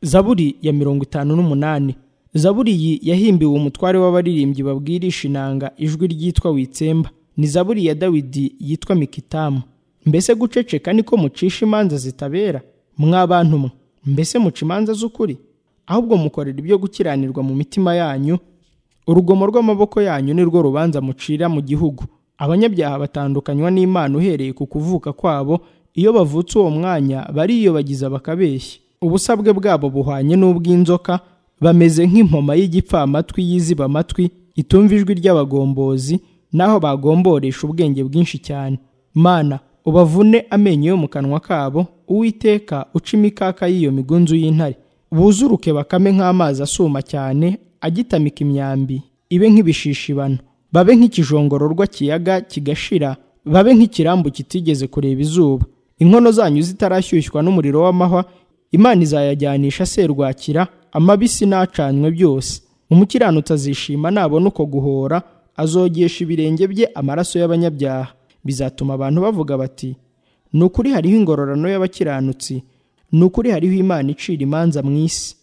zaburi ya mirongo itanu n'umunani zaburi iyi yahimbiwe umutware w'abaririmbyi babwirisha inanga ijwi ryitwa witsemba ni zaburi ya dawidi yitwa mikitamu mbese guceceka niko mucisha imanza zitabera mwa bantu mwe mbese muca imanza z'ukuri ahubwo mukorera ibyo gukiranirwa mu mitima yanyu urugomo rw'amaboko yanyu ni rwo rubanza mucira mu gihugu abanyabyaha batandukanywa n'imana uhereye ku kuvuka kwabo iyo bavutse uwo mwanya bariyobagiza bakabeshya ubusabwe bwabo buhwanye n'ubw'inzoka bameze nk'impoma y'igipfamatwi yiziba amatwi itumva ijwi ry'abagombozi naho bagomboresha ubwenge bwinshi cyane mana ubavune amenyo yo mu kanwa kabo uwiteka uca imikaka y'iyo migunzu y'intare buzuruke bakame nk'amazi asuma cyane agitamika imyambi ibe nk'ibishishibano babe nk'ikijongororwa kiyaga kigashira babe nk'ikirambu kitigeze kureba izuba inkono zanyu zitarashyushywa n'umuriro w'amahwa imana izayajyanisha serwakira amabisi n'acanywe byose umukiranutsi azishima nabona uko guhora azogesha ibirenge bye amaraso y'abanyabyaha bizatuma abantu bavuga bati ni ukuri hariho ingororano y'abakiranutsi ni ukuri hariho imana icira imanza mu isi